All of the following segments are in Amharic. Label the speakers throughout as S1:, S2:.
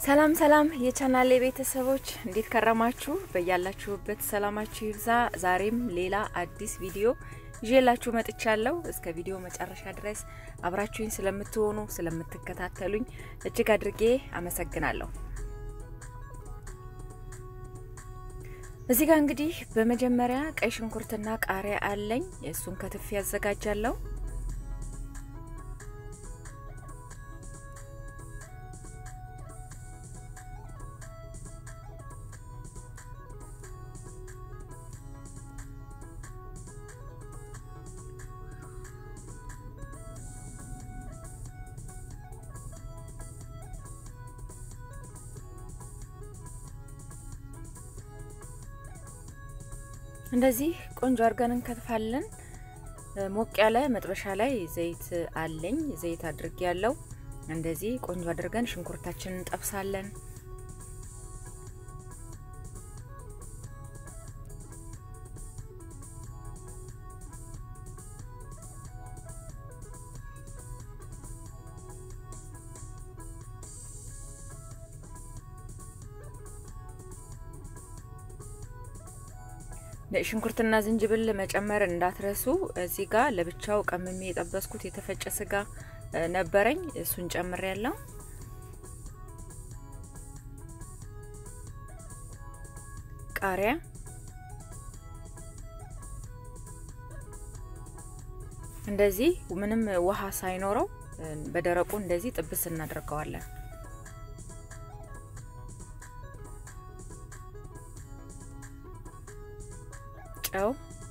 S1: ሰላም ሰላም የቻናሌ ቤተሰቦች እንዴት ከረማችሁ? በያላችሁበት ሰላማችሁ ይብዛ። ዛሬም ሌላ አዲስ ቪዲዮ ይዤላችሁ መጥቻለሁ። እስከ ቪዲዮ መጨረሻ ድረስ አብራችሁኝ ስለምትሆኑ ስለምትከታተሉኝ እጅግ አድርጌ አመሰግናለሁ። እዚህ ጋር እንግዲህ በመጀመሪያ ቀይ ሽንኩርትና ቃሪያ አለኝ። እሱን ከትፌ ያዘጋጃለሁ። እንደዚህ ቆንጆ አድርገን እንከትፋለን። ሞቅ ያለ መጥበሻ ላይ ዘይት አለኝ። ዘይት አድርጌ ያለው እንደዚህ ቆንጆ አድርገን ሽንኩርታችንን እንጠብሳለን። ሽንኩርትና ዝንጅብል መጨመር እንዳትረሱ። እዚህ ጋር ለብቻው ቀምሜ የጠበስኩት የተፈጨ ስጋ ነበረኝ፣ እሱን ጨምሬ ያለው። ቃሪያ፣ እንደዚህ ምንም ውሃ ሳይኖረው በደረቁ እንደዚህ ጥብስ እናደርገዋለን። ጨው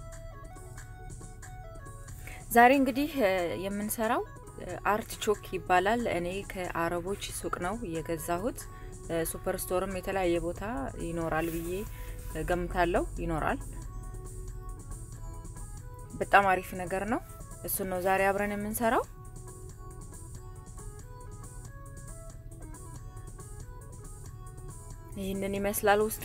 S1: ዛሬ እንግዲህ የምንሰራው አርት ቾክ ይባላል። እኔ ከአረቦች ሱቅ ነው የገዛሁት። ሱፐር ስቶርም የተለያየ ቦታ ይኖራል ብዬ ገምታለሁ። ይኖራል። በጣም አሪፍ ነገር ነው። እሱን ነው ዛሬ አብረን የምንሰራው። ይህንን ይመስላል ውስጡ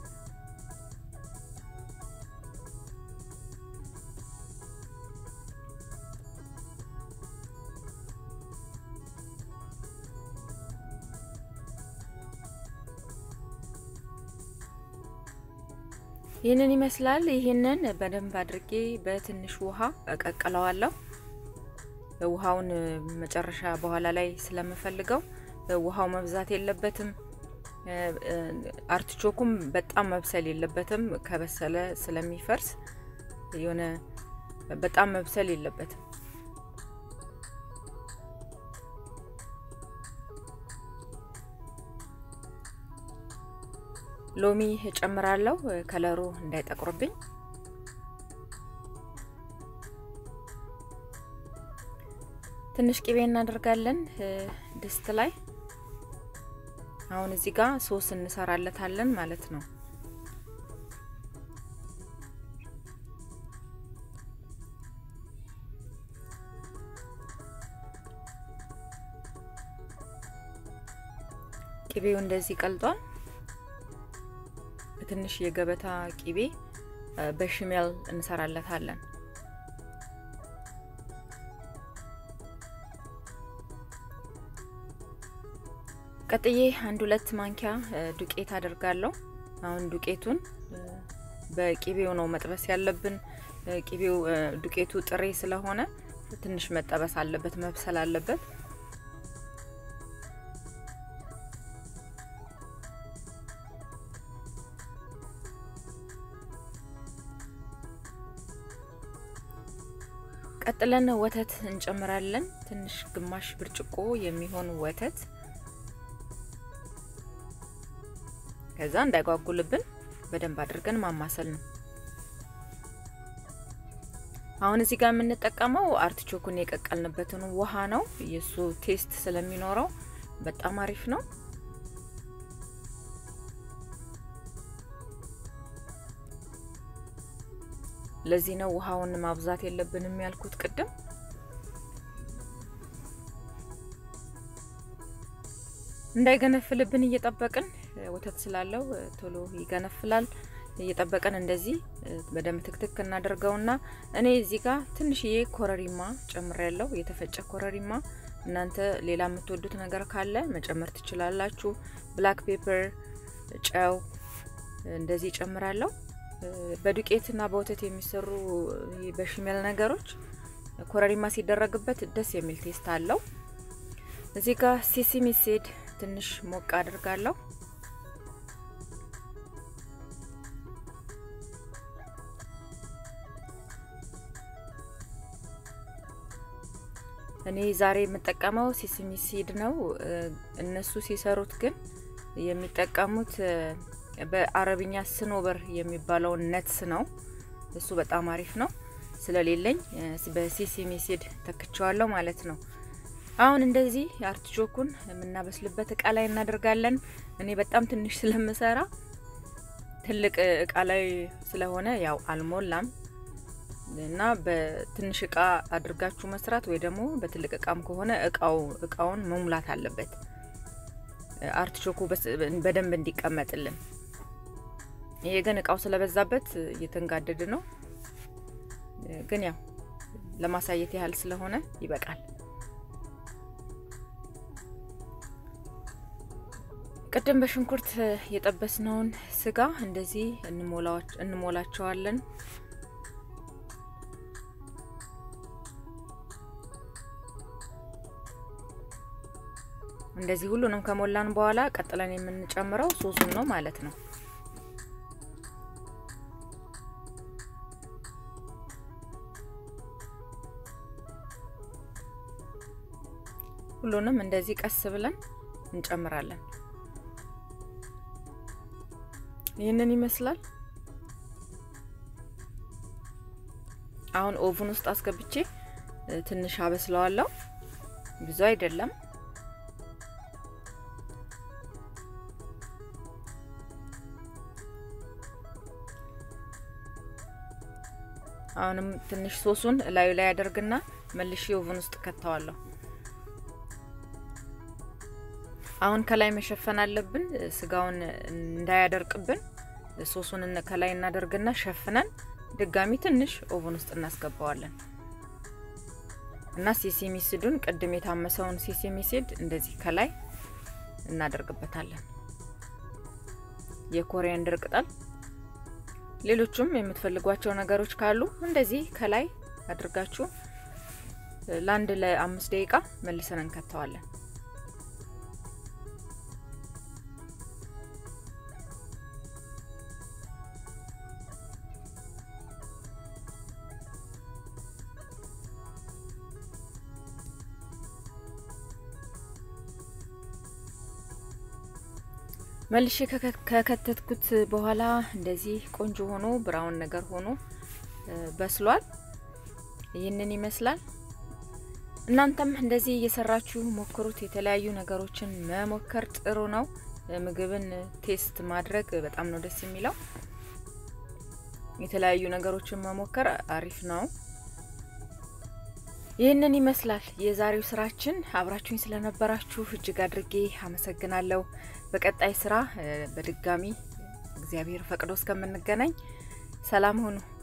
S1: ይህንን ይመስላል። ይህንን በደንብ አድርጌ በትንሽ ውሃ እቀቅለዋለሁ። ውሃውን መጨረሻ በኋላ ላይ ስለምፈልገው ውሃው መብዛት የለበትም። አርትቾኩም በጣም መብሰል የለበትም። ከበሰለ ስለሚፈርስ የሆነ በጣም መብሰል የለበትም። ሎሚ እጨምራለሁ ከለሩ እንዳይጠቁርብኝ። ትንሽ ቅቤ እናደርጋለን ድስት ላይ። አሁን እዚህ ጋር ሶስ እንሰራለታለን ማለት ነው። ቅቤው እንደዚህ ቀልጧል። በትንሽ የገበታ ቂቤ በሽሜል እንሰራለታለን። ቀጥዬ አንድ ሁለት ማንኪያ ዱቄት አደርጋለሁ። አሁን ዱቄቱን በቂቤው ነው መጥበስ ያለብን። ቂቤው ዱቄቱ ጥሬ ስለሆነ ትንሽ መጠበስ አለበት፣ መብሰል አለበት። ቀጥለን ወተት እንጨምራለን። ትንሽ ግማሽ ብርጭቆ የሚሆን ወተት ከዛ እንዳይጓጉልብን በደንብ አድርገን ማማሰል ነው። አሁን እዚህ ጋር የምንጠቀመው አርትቾኩን የቀቀልንበትን ውሃ ነው። የሱ ቴስት ስለሚኖረው በጣም አሪፍ ነው። ለዚህ ነው ውሃውን ማብዛት የለብንም ያልኩት ቅድም። እንዳይገነፍልብን እየጠበቅን ወተት ስላለው ቶሎ ይገነፍላል። እየጠበቅን እንደዚህ በደንብ ትክትክ እናደርገውና እኔ እዚህ ጋር ትንሽዬ ኮረሪማ ጨምሬያለሁ። የተፈጨ ኮረሪማ እናንተ ሌላ የምትወዱት ነገር ካለ መጨመር ትችላላችሁ። ብላክ ፔፐር፣ ጨው እንደዚህ ጨምራለሁ። በዱቄትና በወተት የሚሰሩ በሽሜል ነገሮች ኮረሪማ ሲደረግበት ደስ የሚል ቴስት አለው። እዚህ ጋር ሲሲሚ ሲድ ትንሽ ሞቅ አድርጋለሁ። እኔ ዛሬ የምጠቀመው ሲሲሚ ሲድ ነው። እነሱ ሲሰሩት ግን የሚጠቀሙት በአረብኛ ስኖበር የሚባለውን ነትስ ነው። እሱ በጣም አሪፍ ነው። ስለሌለኝ በሲሲሚ ሲድ ተክቸዋለሁ ማለት ነው። አሁን እንደዚህ አርቲቾኩን የምናበስልበት እቃ ላይ እናደርጋለን። እኔ በጣም ትንሽ ስለምሰራ ትልቅ እቃ ላይ ስለሆነ ያው አልሞላም እና በትንሽ እቃ አድርጋችሁ መስራት ወይ ደግሞ በትልቅ እቃም ከሆነ እቃው እቃውን መሙላት አለበት አርቲቾኩ በደንብ እንዲቀመጥልን። ይሄ ግን እቃው ስለበዛበት እየተንጋደድ ነው። ግን ያው ለማሳየት ያህል ስለሆነ ይበቃል። ቅድም በሽንኩርት የጠበስነውን ስጋ እንደዚህ እንሞላቸዋለን። እንደዚህ ሁሉንም ከሞላን በኋላ ቀጥለን የምንጨምረው ሶሱን ነው ማለት ነው። ሁሉንም እንደዚህ ቀስ ብለን እንጨምራለን። ይህንን ይመስላል። አሁን ኦቭን ውስጥ አስገብቼ ትንሽ አበስለዋለሁ። ብዙ አይደለም። አሁንም ትንሽ ሶሱን ላዩ ላይ ያደርግና መልሼ ኦቭን ውስጥ ከተዋለሁ። አሁን ከላይ መሸፈን አለብን፣ ስጋውን እንዳያደርቅብን። ሶሱን ከላይ እናደርግና ሸፍነን ድጋሚ ትንሽ ኦቭን ውስጥ እናስገባዋለን እና ሲሲሚ ሲዱን ቅድም የታመሰውን ሲሲሚ ሲድ እንደዚህ ከላይ እናደርግበታለን። የኮሪያንደር ቅጠል፣ ሌሎቹም የምትፈልጓቸው ነገሮች ካሉ እንደዚህ ከላይ አድርጋችሁ ለአንድ ለአምስት ደቂቃ መልሰን እንከተዋለን። መልሼ ከከተትኩት በኋላ እንደዚህ ቆንጆ ሆኖ ብራውን ነገር ሆኖ በስሏል። ይህንን ይመስላል። እናንተም እንደዚህ እየሰራችሁ ሞክሩት። የተለያዩ ነገሮችን መሞከር ጥሩ ነው። ምግብን ቴስት ማድረግ በጣም ነው ደስ የሚለው። የተለያዩ ነገሮችን መሞከር አሪፍ ነው። ይህንን ይመስላል የዛሬው ስራችን። አብራችሁኝ ስለነበራችሁ እጅግ አድርጌ አመሰግናለሁ። በቀጣይ ስራ በድጋሚ እግዚአብሔር ፈቅዶ እስከምንገናኝ ሰላም ሁኑ።